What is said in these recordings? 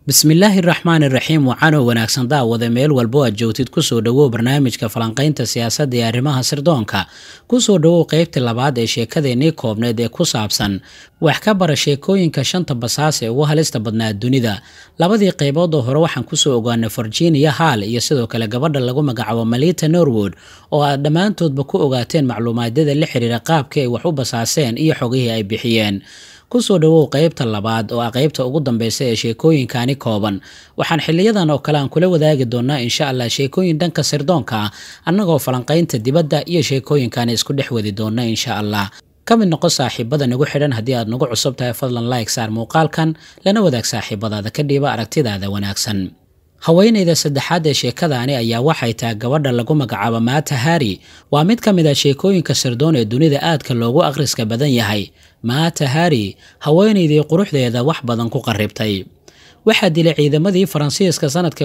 bismillaahi raxmaan iraxiim waxaanoo wanaagsan daawada meel walbo aad joogtid kusoo dhowow barnaamijka falanqaynta siyaasadda ee arrimaha sirdoonka kusoo dhowow qeybtii labaad ee sheekadeennii koobneed ee ku saabsan wax ka bara sheekooyinka shanta basaas ee ugu halista badnaa dunida labadii qaybood oo hore waxaan kusoo ogaanay virginia hall iyo sidoo kale gabadha lagu magacaabo malita norwood oo aad dhammaantoodba ku ogaateen macluumaadyada la xiriira qaabka ay wax u basaaseen iyo xogihii ay bixiyeen kusoo dhowow qeybta labaad oo ah qeybta ugu dambeysa ee sheekooyinkani kooban waxaan xiliyadan oo kale aan kula wadaagi doonaa insha allah sheekooyin dhanka sirdoonka ah annagoo falanqaynta dibadda iyo sheekooyinkani isku dhex wadi doona insha allah ka mid noqo saaxiibada nagu xidhan haddii aad nagu cusub tahay fadlan like saar muuqaalkan lana wadaag saaxiibadaada ka dhiiba aragtidaada wanaagsan haweenayda saddexaad ee sheekadaani ayaa waxay tahay gabadha lagu magacaabo maata hari waa mid ka mid a sheekooyinka sirdoon ee dunida aadka loogu akhriska badan yahay maata hari haweenaydii quruxdeeda wax badan ku qarribtay waxaa dilay ciidamadii faransiiska sanadkii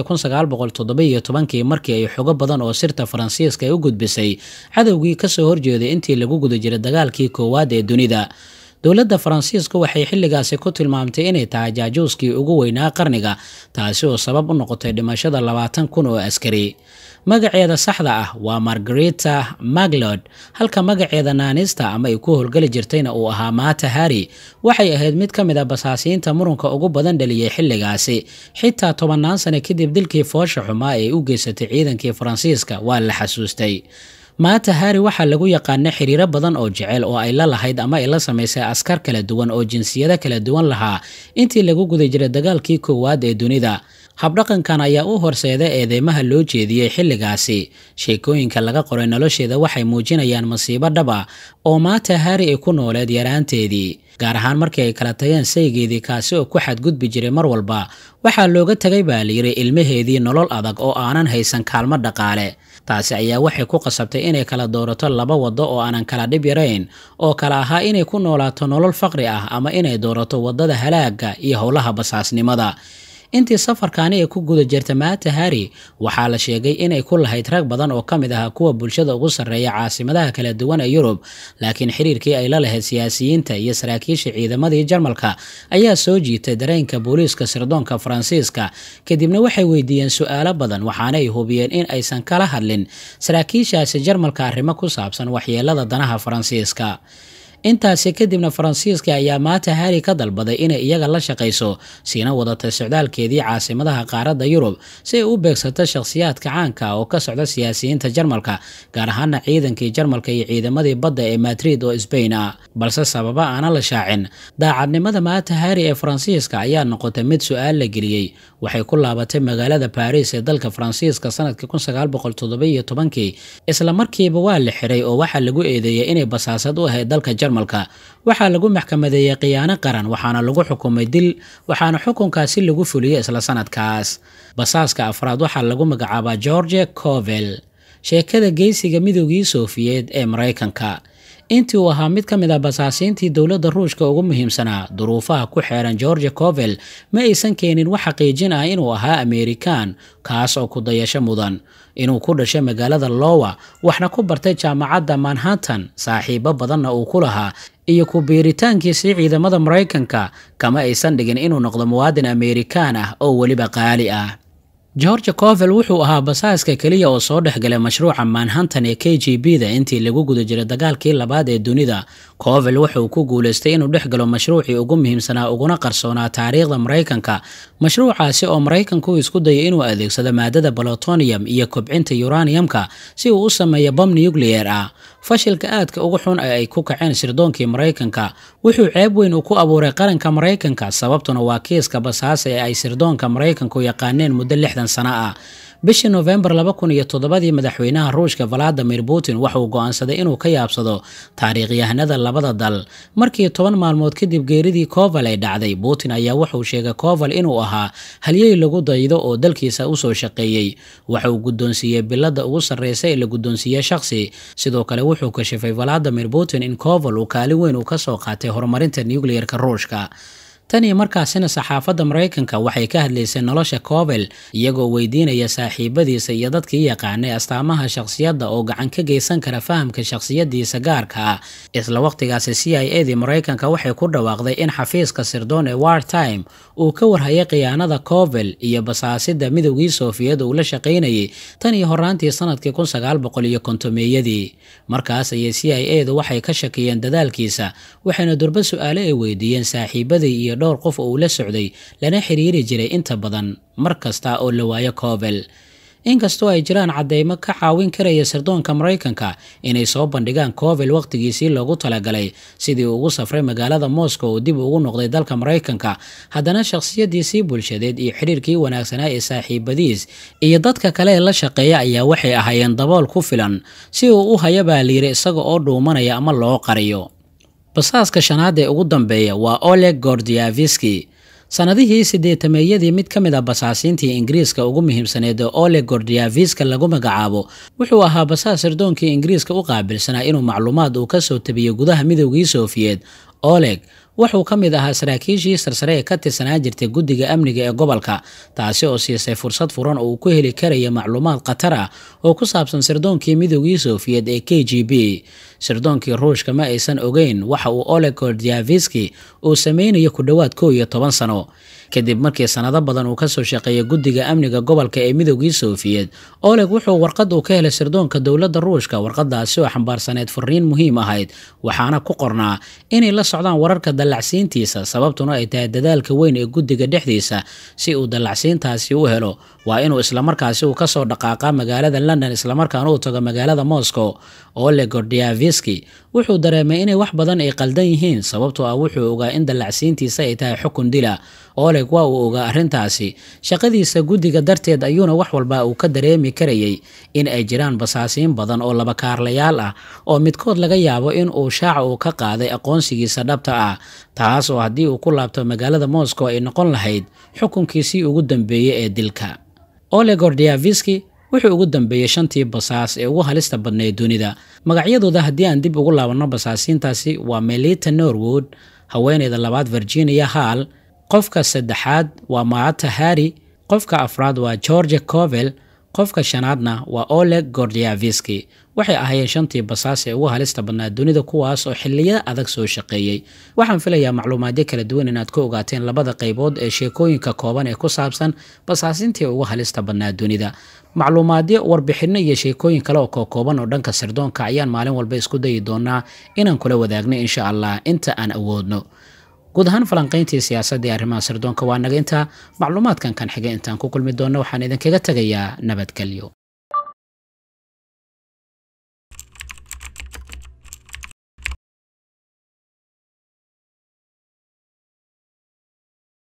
kii markii ay xogo badan oo sirta faransiiska ay u gudbisay cadowgii kasoo horjeeday intii lagu guda jiray dagaalkii koowaad ee dunida dowladda faransiiska waxay xilligaasi ku tilmaamtay inay tahay jaajuuskii ugu weynaa qarniga taasi oo sabab u noqotay dhimashada labaatan kun oo askari magaceeda saxda ah waa margarita maglod halka magaceeda naanista ama ay ku howlgeli jirtayna uu ahaa maata hari waxay ahayd mid ka mid a basaasiinta murunka ugu badan dhaliyay xilligaasi xitaa tobannaan sane kadib dilkii foosha xumaa ee u geysatay ciidankii faransiiska waa la xasuustay maata hari waxaa lagu yaqaana xiriiro badan oo jecel oo ay la lahayd ama ay la samaysay askar kala duwan oo jinsiyado kala duwan lahaa intii lagu guda jiray dagaalkii koowaad ee dunida habdhaqankan ayaa u horseeda eedeymaha loo jeediyey xilligaasi sheekooyinka laga qoray nolosheeda waxay muujinayaan masiibo dhab ah oo maata hari ay ku nooleed yaraanteedii gaar ahaan markii ay kala tageen saygeedii kaasi oo ku xadgudbi jiray mar walba waxaa looga tegay baa layidhi ilmaheedii nolol adag oo aanan haysan kaalmo dhaqaale taasi ayaa waxay ku qasabtay inay kala doorato laba waddo oo aanan kala dhib yarayn oo kale ahaa inay ku noolaato nolol faqri ah ama inay doorato waddada halaaga iyo howlaha basaasnimada intii safarkaani ay ku guda jirta maata hari waxaa la sheegay inay ku lahayd rag badan oo ka mid ahaa kuwa bulshada ugu sarreeya caasimadaha kala duwan ee yurub laakiin xiriirkii ay la lahayd siyaasiyiinta iyo saraakiisha ciidamadii jarmalka ayaa soo jiitay dareenka booliiska sirdoonka faransiiska kadibna waxay weydiiyeen su-aalo badan waxaana ay hubiyeen in aysan kala hadlin saraakiishaasi jarmalka arrimo ku saabsan waxyeelada danaha faransiiska intaasi kadibna faransiiska ayaa maata hari ka dalbaday inay iyaga la shaqayso siina wadatay socdaalkeedii caasimadaha qaaradda yurub si ay u beegsato shakhsiyaadka caanka oo ka socda siyaasiyiinta jarmalka gaar ahaana ciidankii jarmalka iyo ciidamadii badda ee madrid oo sbain ah balse sababa aana la shaacin daacadnimada maata hari ee faransiiska ayaa noqotay mid su-aal la geliyey waxay ku laabatay magaalada baris ee dalka faransiiska sanadkii isla markiiba waa la xiray oo waxaa lagu eedeeyay inay basaasad u ahayd dalka jarmalka waxaa lagu maxkamadeeyey khiyaano qaran waxaana lagu xukumay dil waxaana xukunkaasi lagu fuliyey isla sanadkaas basaaska afraad waxaa lagu magacaabaa george covel sheekada geysiga midoogii soofiyeed ee maraykanka intii uu ahaa mid ka mid a basaasiintii dowladda ruushka ugu muhiimsanaa duruufaha ku xeeran george covel ma aysan keenin wax xaqiijin ah inuu ahaa amerikan kaas oo ku dayasho mudan inuu ku dhashay magaalada lowa waxna ku bartay jaamacadda manhattan saaxiibo badanna uu ku lahaa iyo ku biiritaankiisii ciidamada maraykanka kama aysan dhigin inuu noqdo muwaadin amerikan ah oo weliba qaali ah george covel wuxuu ahaa basaaska keliya oo soo dhexgalay mashruuca manhattan ee k g b da intii lagu guda jiray dagaalkii labaad ee dunida covel wuxuu ku guulaystay inuu dhex galo mashruucii ugu muhiimsanaa uguna qarsoonaa taariikhda maraykanka mashruucaasi oo maraykanku isku dayay inuu adeegsado maadada balotonium iyo kobcinta uraniumka si uu u sameeyo bom nucleer ah fashilka aadka ugu xun ee ay ku kaceen sirdoonkii maraykanka wuxuu ceeb weyn uu ku abuuray qaranka maraykanka sababtuna waa kiiska basaasa ee ay sirdoonka maraykanku yaqaaneen muddo lixdan sano ah bishii noofembar laba kun iyo toddobadii madaxweynaha ruushka valadimir putin waxauu go'aansaday inuu ka yaabsado taariikhyahanada labada dal markii toban maalmood kadib geeridii coval ay dhacday putin ayaa wuxuu sheegay coval inuu ahaa halyey lagu daydo oo dalkiisa usoo shaqeeyey waxa uu guddoonsiiyey bilada ugu sarreysa ee la guddoonsiiyey shakhsi sidoo kale wuxuu kashifay valadimir putin in coval uu kaalin weyn uu kasoo qaatay horumarinta nucleerka ruushka tan iyo markaasina saxaafadda maraykanka waxay ka hadlaysay nolosha cobel iyagoo weydiinaya saaxiibadiisa iyo dadkii yaqaanay astaamaha shakhsiyadda oo gacan ka geysan kara fahamka shakhsiyadiisa gaarka ah isla waqtigaasi c i a dii maraykanka waxay ku dhawaaqday in xafiiska sirdoon ee wartime uu ka warhayay khiyaanada cobel iyo basaasida midowgii soofiyad uu la shaqaynayay tan iyo horaantii sanadkii kun sagaal boqol iyo kontomeeyadii markaas ayay c i a du waxay ka shakiyeen dadaalkiisa waxayna durbo su-aale ay weydiiyeen saaxiibadii iyo dhowr qof oo uu la socday lana xiriiri jiray inta badan mar kasta oo la waayo cobel inkastoo ay jiraan cadeymo ka caawin karaya sirdoonka maraykanka inay soo bandhigaan cobel wakhtigiisii loogu talagalay sidii ugu safray magaalada moscow oo dib ugu noqday dalka maraykanka haddana shakhsiyadiisii bulshadeed iyo xidhiirkii wanaagsanaa ee saaxiibadiis iyo dadka kale ee la shaqeeya ayaa waxay ahaayeen dabool ku filan si uu u haya baa layiri isaga oo dhuumanaya ama loo qariyo basaaska shanaad ee ugu dambeeya waa oleg gordiaviski sanadihii sideetameeyadii mid ka mid a basaasiintii ingiriiska ugu muhiimsaneed ee oleg gordiaviska lagu magacaabo wuxuu ahaa basaas sirdoonkii ingiriiska u qaabilsanaa inuu macluumaad uu kasoo tabiyo gudaha midowgii soofiyeed oleg wuxuu ka mid ahaa saraakiishii sarsare ee ka tirsanaa jirtay guddiga amniga ee gobolka taasi oo siisay fursad furan oo uu ku heli karaya macluumaad khatar ah oo ku saabsan sirdoonkii midowgii sofiyeed ee k g b sirdoonkii ruushka ma aysan ogeyn waxa uu oleg gordiaviski uu sameynayo ku dhowaad kow iyo toban sano kadib markii sanado badan uu kasoo shaqeeyay guddiga amniga gobolka ee midowgii sofiyeed oleg wuxuu warqad uu ka helay sirdoonka dowladda ruushka warqadaasi oo xambaarsaneyd fariin muhiim ahayd waxaana ku qornaa inay la socdaan wararka dallacsiintiisa sababtuna ay tahay dadaalka weyn ee guddiga dhexdiisa si uu dallacsiintaasi u helo waa inuu islamarkaasi uu kasoo dhaqaaqa magaalada london islamarkaana uu tago magaalada moscow oleg gordiaviski wuxuu dareemay inay wax badan ay qaldan yihiin sababtoo ah wuxuu ogaa in dallacsiintiisa ay tahay xukun dila oleg waa uu ogaa arrintaasi shaqadiisa guddiga darteed ayuuna wax walba uu ka dareemi karayay in ay jiraan basaasiin badan oo labakaarlayaal ah oo midkood laga yaabo in uu shaaca uu ka qaaday aqoonsigiisa dhabta ah taas oo haddii uu ku laabto magaalada moscow ay noqon lahayd xukunkiisii ugu dambeeyey ee dilka oleg gordiaviski wuxuu ugu dambeeyey shantii basaas ee ugu halista badnayd dunida magacyadooda haddii aan dib ugu laabanno basaasiintaasi waa melita norwood haweeneyda labaad virginia hall qofka saddexaad waa maata harri qofka afraad waa george covel qofka shanaadna waa oleg gordiaviski waxay ahaayeen shantii basaas ee ugu halista badnaa dunida kuwaas oo xiliyo adag soo shaqeeyey waxaan filayaa macluumaadyo kala duwan inaad ka ogaateen labada qaybood ee sheekooyinka kooban ee ku saabsan basaasintii ugu halista badnaa dunida macluumaadyo warbixinno iyo sheekooyin kale oo kookooban oo dhanka sirdoonka ayaan maalin walba isku dayi doonaa inaan kula wadaagno insha allah inta aan awoodno guud ahaan falanqayntii siyaasadda ee arrimaha sirdoonka waa naga intaa macluumaadkan kan xiga intaan ku kulmi doonno waxaan idinkaga tegayaa nabadgelyo